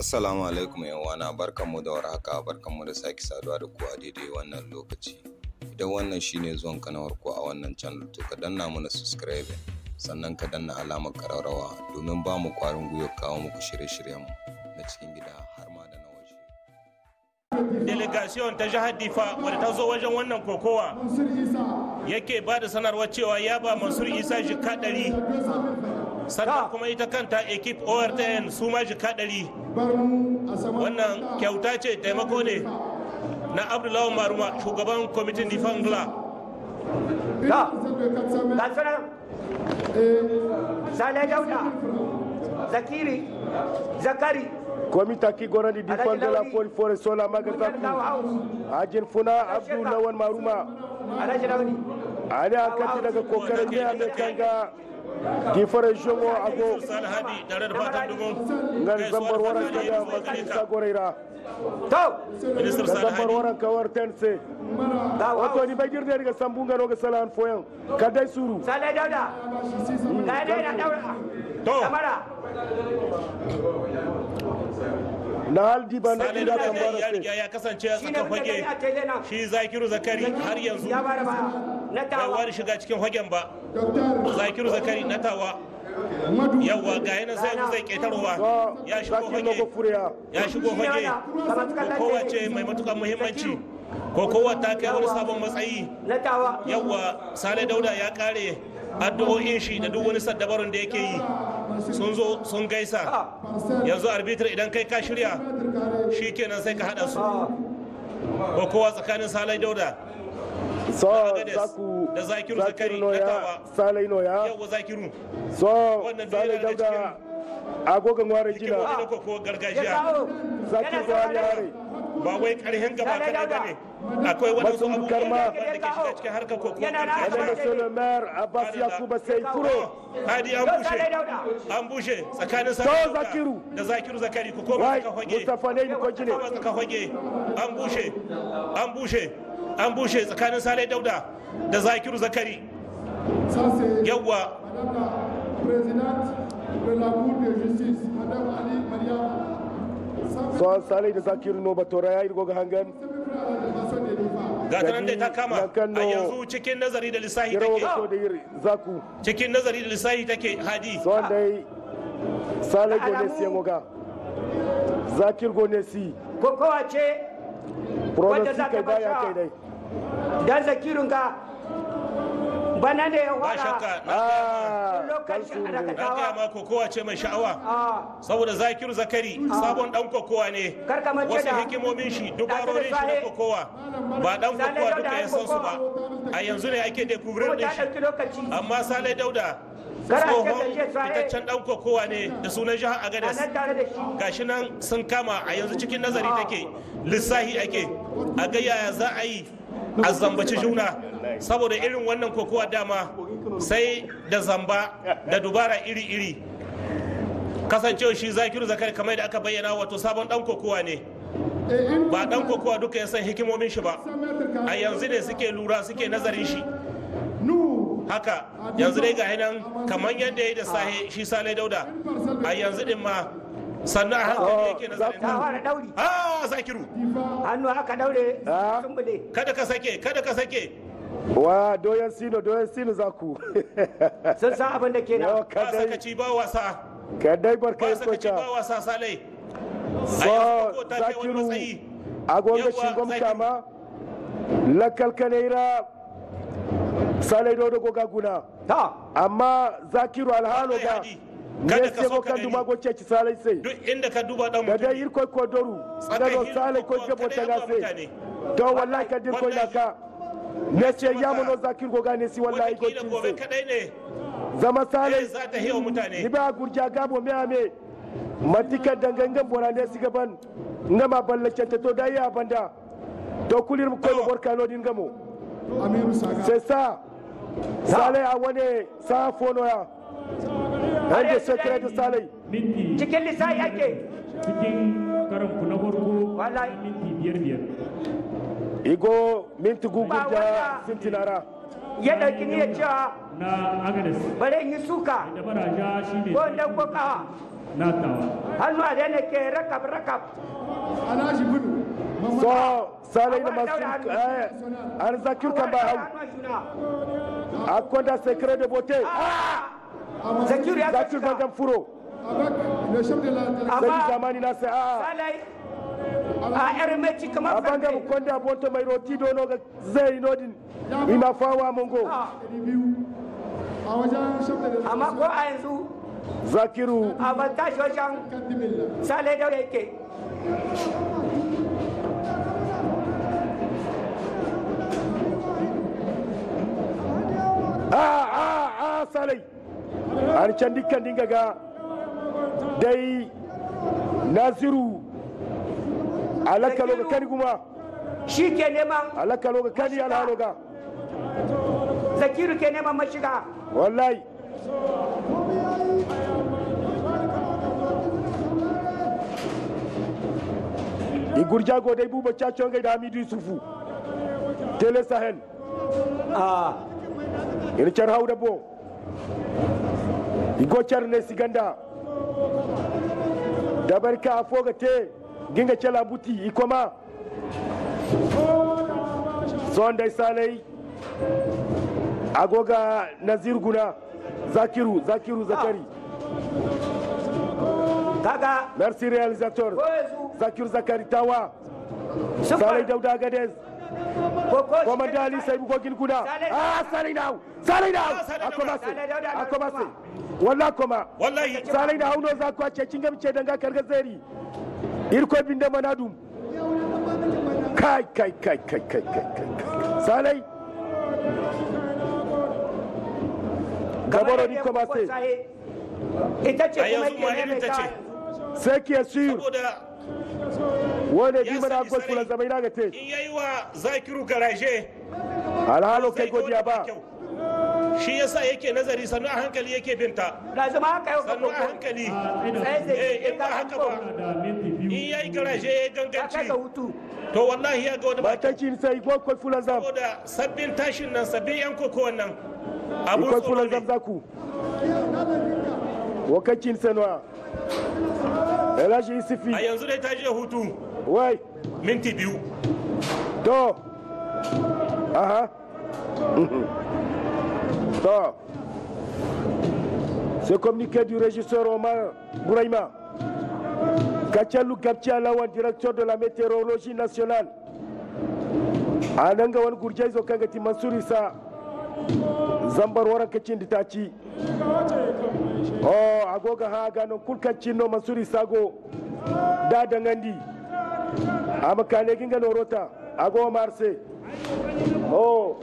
Assalamu alaikum yawana barkanmu da warhaka barkanmu da sake saduwa da ku a daidai wannan lokaci. Idan wannan shine zuwan ka na farko a wannan channel to ka danna mana subscribe sannan ka danna alamar ƙararrawa domin ba mu ƙwarin gwiwar kawo muku shirye-shiryenmu na cikin gida har ma da na waje. delegation ta jihar difa wadda ta zo wajen wannan kokowa yake ba da sanarwar cewa ya ba mansur isa jika ɗari sannan kuma ita kanta ekip ortn su ma jika ɗari wannan kyauta ce taimako ne na abdullahi maruma shugaban kwamitin difan gla Da, ga sunan Sale Dauda, Zakiri, Zakari, komita ki gorandi di Alhaji fandela Lauri. fori fore sola maga Mutar zaku Dawa House, ajin funa abdu lawan maruma Alhaji Launi, ali an kati daga kokarin ne a mai kanga di fore jongo ago sani hadi tare da fatan dubu ngal zambar waran kaga masu isa goreira To, ministar ga sani zambar hadi waran kawar tense Dawa wato House, ni bagir ne daga sambunga no ga salan foyan kadai suru Sale Dauda, ga yadda yana daura, To. kamara, na hal di ban sani da da kan bara ya se riga ya kasance a shi ne tsakan muka gani fage a tele nan. shi zakiru zakari har yanzu Ya bada ba, na bai tawa, wani shiga cikin hagen ba zakiru zakari na tawa yawwa ga yanar sai yanzu zai ketarowa so ya shigo zaki no go fage furiya ya shigo Shi ne fage wannan, kamar suka lalle. kokowa ce mai matukar muhimmanci kokowa ta kai wani sabon matsayi na tawa, yawwa sale dauda ya kare addu'o'in shi da duk wani saddabarun da yake yi sun zo sun gaisa yanzu arbitr idan kai ka shirya shi kenan sai ka hada su kokowa tsakanin sale dauda so Agades zaku da Zakiru Zakari no na ya tawa. salai no ya yawwa zakiru so Wannan salai biyu yana dauda agogon ware cikin jina wani na kokowa ya gargajiya kawo, zaki yana go hali saurare. hare ba wai karhen gaba Sale kadai ba Dauda. ne akwai wani Masu abubuwa karma. da ke shiga cikin harkar kokowa Yana na- Madame gargajiya Monsieur le maire Abbas Yakuba sai kuro hadi an Yau bushe Sale Dauda, an bushe tsakanin To, Sani Dauda Zakiru. da zakiru zakari ku koma wai suka fage Mustafa ne ko jine koma suka fage an bushe an bushe an bushe tsakanin Sale Dauda da zakiru zakari Ça, c'est yawwa Madame la Présidente de la Cour de justice, Madame Ali Mariam. Ça fait so salai da zakiru no batora ya irgo ga hangan à la défense des débats. ga ta nan dai ta kama Ya a kallo. yanzu cikin nazari da lissahi yarawa take so da yiri zaku cikin nazari da lissahi take hadi so dai salai go ne si ngoga zakir go ne si kokowa ce pronostic za ta kai baya basha. kai dai dan zakirin ga bana ne ya ba wada shakka na ah lokacin kalsu da ne aka na gaya tawa ma kokowa ce mai sha'awa a saboda zakiru zakari sabon dan kokowa ne Kar ka mance wasu da- hikimomin shi dubarorin shi na Sahe. kokowa ba dan Sale kokowa Dauda duka ya ya san su ba kokowa. a yanzu ne ake kuma découvrir din ta shi ɗauki lokaci amma sale dauda Kar a ce tsohon ka je Sahe. fitaccen dan kokowa ne da sunan jihar a agadas nan tare da shi gashi nan sun kama a yanzu cikin nazari take lissahi ake a ga yaya za a yi a zambaci juna saboda irin wannan kokowa dama sai da zamba da dubara iri-iri kasancewa shi zakiru zakari kamar da aka bayyana wato sabon dan kokowa ne Et une ba dan kokowa duka ya san hikimomin shi ba mètres a yanzu ne suke lura suke nazarin shi nous, haka yanzu dai ga nan kamar yadda ya yi da sahe shi sale dauda a yanzu din ma sannan a hankali yake nazarin ta ta fara ɗauri ah zakiru hannu aka daure Ah. sun bude kada ka sake kada ka sake wa doyan sino doyan sino zaku sun san abin da ke yawa nan ba kadai sakaci ba wasa kadai barka ba ya sakaci kocha ba wasa salai a so yanzu ko ta kai wani zakiru matsayi agonga Yawa, shingom Zakiru. kama lakal kaneira salai do go gaguna ta amma zakiru alhalo Wallahi ga Hadi, kada ne ka se so go ka kan gani. duma go ceci salai sai duk inda ka duba dan da dai mutum irko ko doru da do salai ko jabo ta gase to wallahi ka dir ko na ka ne ce ya mono zakiru go gane si wallahi go wataƙila gobe tinse kadai ne zama eh, salai za ta hewa mutane ni ba gurja gabo me ame matika dangangan bora ne siga ban ngama ballace ta to dai ya banda to kulir ko no borka no din gamo Amirou Saga. c'est ça sale a wane sa fono ya hande secret de sale minti cikin lissafi ake cikin karan ku na farko Wallahi. minti biyar biyar igo minti gugu Ba da wanda- sintinara ya ɗauki niyyar cewa na agadas bare in yi suka da baraja shine ko in ɗauko ƙawa na tawa hannu a daina ke rakab rakab alhaji gudu so salai da masu eh an zakir kan ba hau a kwanda secret de beauté zakiru ya zakir gaska bangan furo avec le chef de la délégation sai amma zamani na sai a salai a yar meci a kamar bangan farfe kwanda bonto mai roti dono ga zai nodin ima fawa mongo biyu a wajen chef de délégation amma ko a yanzu zakiru a ban tashi wajen kan dimilla salai da yake a a a salai an can dukkan dinga ga dai nasiru alaka loga kani kuma shi ke neman alaka loga kani alhalo ga zakiru ke neman mashiga wallahi igurja go dai buba cacon gai da hamidu yusufu tele sahel a ina car hauda bo igo car ne siganda dabarka a foga te ginga cela buti ikoma son dai salai agoga nazir guna zakiru zakiru zakari kaga merci réalisateur ko yanzu zakiru zakari tawa sun salai fara- dauda gadez ko ko shi komanda ke- ali sai bugo guna Salai- ah salai now salai now Ah, Salai akoma Dauda. se Salai Dauda na akoma kuma. se walla koma wallahi salai da hauno za ku ce kin gamce danga karga zeri irko binde manadum kai kai kai kai kai kai kai kai. salai gabaro ni koma se ita ce A kuma yanzu ma ke irin ta ta ce. sai ki sur saboda wone ya bi mana sani gol kula sarai, zamai na gate in yayi wa zakiru garaje alhalo kai zai ga godiya wani ba kyau. shi yasa yake nazari sannu a hankali yake binta da zama haka yau ka sannu a koko hankali a tsaye sai da zai Eh, in ba haka ba da minti in biyu yayi garaje ya ya kai ganganci ga hutu to wallahi ya ga wani baki matakin sai gol kol fulan zam saboda sabbin tashin nan sabbin yan koko wannan abun ikoi tsoro fulan ne zam zaku wakacin sanwa elashi isifi a yanzu dai ta je hutu wai minti biyu to aha to ce communiqué du régisseur Omar Bouraïma Kachalou Gabtia Lawan directeur de la météorologie nationale ananga wani gurjai zo kanga ti Mansur Isa zambar waran kacin da ta ci oh agoga ha gano kulkacin no Mansur Isa go da dangandi ama kane ginga norota ago marse oh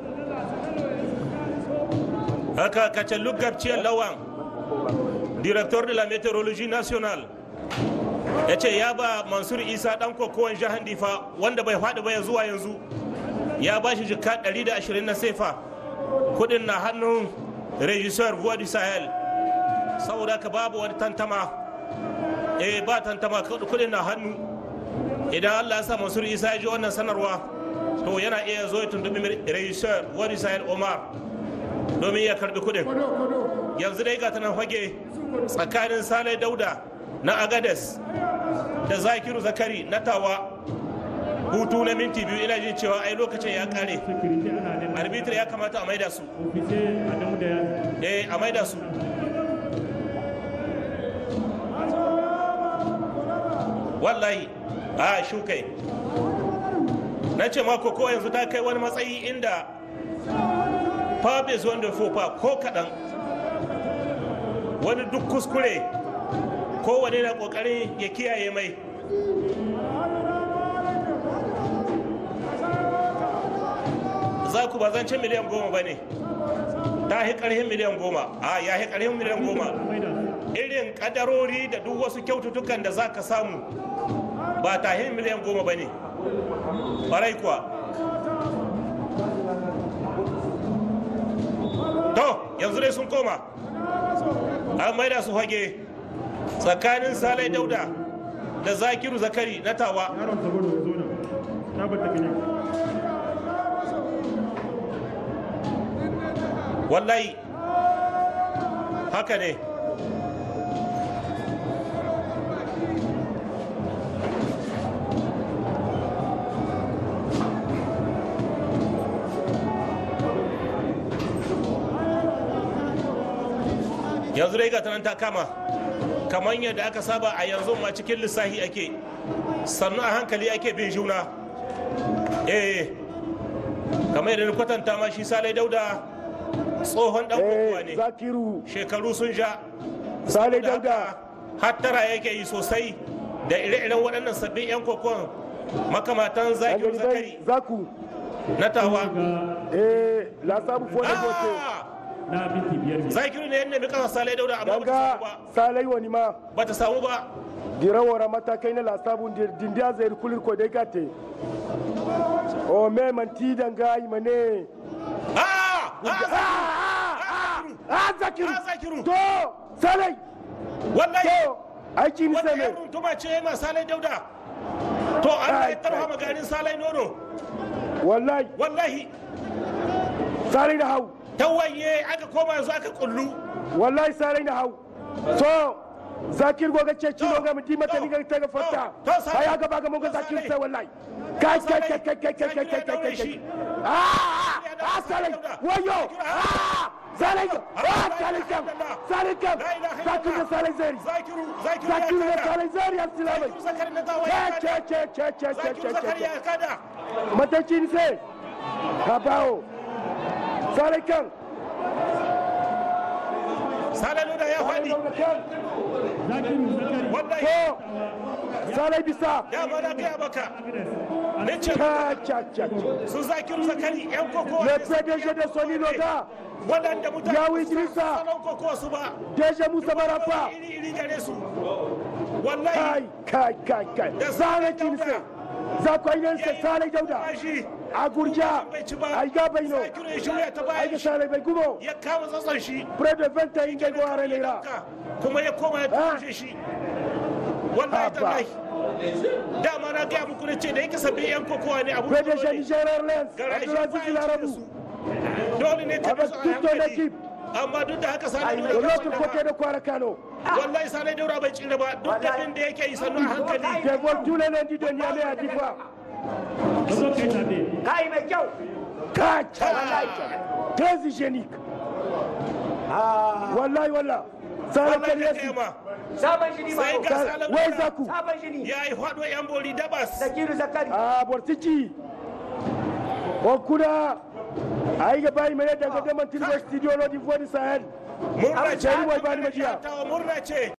haka kacin lugabciyar lawan directeur de la météorologie nationale ya ce ya ba mansur isa dan kokowar jihar difa wanda bai faɗi ba ya zuwa yanzu ya ba shi jika 120 na sefa kudin na hannun regisseur voix du sahel saboda ka babu wani tantama eh ba tantama kudin na hannu idan allah ya sa mansur isa ya ji wannan sanarwa to yana iya zo ya tuntubi regisseur voix du sahel omar domin ya karbi kudin kodo kodo yanzu dai ga ta nan fage tsakanin sale dauda na agades da zakiru zakari na tawa hutu na minti biyu ina jin cewa ai lokacin ya kare security ana neman arbitr ya kamata a maida su ofise adamu da ya eh a maida su wallahi a shukai na ce mako ko yanzu ta kai wani matsayi inda fabes wanda fofa ko kaɗan wani duk kuskure kowane na ƙoƙarin ya kiyaye mai za ku ba zancen miliyan goma ba ne ta hi ƙarhin miliyan goma a ya hi ƙarhin miliyan goma irin ƙadarori da duk wasu kyaututtukan da za ka samu ba ta hi miliyan goma ba ne ɓarai kuwa to yanzu dai sun koma an maida su hage tsakanin salai dauda da zakiru zakari na tawa yaron saboda ya zo nan na bata gani wallahi haka ne yanzu dai gata nan ta kama kamar yadda aka saba a yanzu ma cikin lissahi ake sannu a hankali ake bin juna eh kamar yadda na kwatanta ma shi salai dauda tsohon dan kokowa eh ne zakiru shekaru sun ja Salai Saboda Dauda. haka hattara yake yi sosai da ire-iren waɗannan sabbin 'yan kokon makamatan zakiru dangane zakari dai zaku na tawa ga eh la sabu fo da bote Ah! na minti biyar ne zakiru ne yadda kasa salai dauda amma bata samu danga ba salai wani ma bata samu ba gira wara matakai na la sabu dindiya zai kulir ko dai gate o me man ti danga imane Ah! Ah! ah zakiru Ah, Zakiru. to salai wallahi to aiki ni wanda sai ya me runtuma ce ma salai dauda to Allah ya Kai, tarha kai, maganin salai nono wallahi wallahi salai da hau tawaye aka koma yanzu aka kullu wallahi salai da hau so zakir goga ce ci To, goga mu di mata to, ni ga ta ga fatta to, to, Salai. ai ga ba ga mun ga To, zakir Salai. sai wallahi kai kai kai kai kai kai Zakir kai ya kai daure kai shi. kai ah Ya ah daure salai Salai. wayo Zakir, ah. ah salai ah la salai ilaha kam illallah. salai kam La ilaha zakir da illallah. salai zari zakiru zakiru ya zakir da kada salai zari abdullahi zakiru zakari na tawaye ya ce ce kada ce ce ce ce zakiru ce zakari ce ya kada matacin sai ka bawo salai kan salai nuna ya faɗi zakiru zakari wallahi to salai bisa ya ba na gaya maka ne ce cha cha cha su zakiru zakari yan kokowa le ne su PDG de Sony Loda waɗanda mutane Yawo ba su san Idrissa. salon kokowa su ba DG Musa Marafa iri iri gare su wallahi kai kai kai kai zane kinse za ku ainihin sa salai dauda bashi a gurja bai ci ba ai ga bai no zakiru ya shirya ta ai bayan ga shi salai bai gumo ya kama tsatson shi pre de 20 ingai go are leira kuma ya koma ya Ah. tushe shi wallahi Abba. tallahi dama na gaya muku na ce da yake sabbin yan kokowa ne abu PDG Niger Airlines Abdulaziz Larabu dole ne ka Avec bisa a toute ton hankali équipe. amma duk da haka sani de daura l'autre côté de Kwara Kano wallahi sani daura bai tsira ba duk da da yake yi sannu a hankali dévole tous les lundis de Niamey à Difa ka zo kai zabe kai mai kyau kai très hygiénique wallahi wallah salai wallahi kan ka yasi gaya ma sabon shini sai ma ga salan wai zaku sabon shini ya yi faɗo yan bori dabas zakiru zakari a bortiki o kuna ai ga bayi mai daga gaman tilbar studio lodi voix du sahel murna ce Jari wai bani majiya. tawa murna ce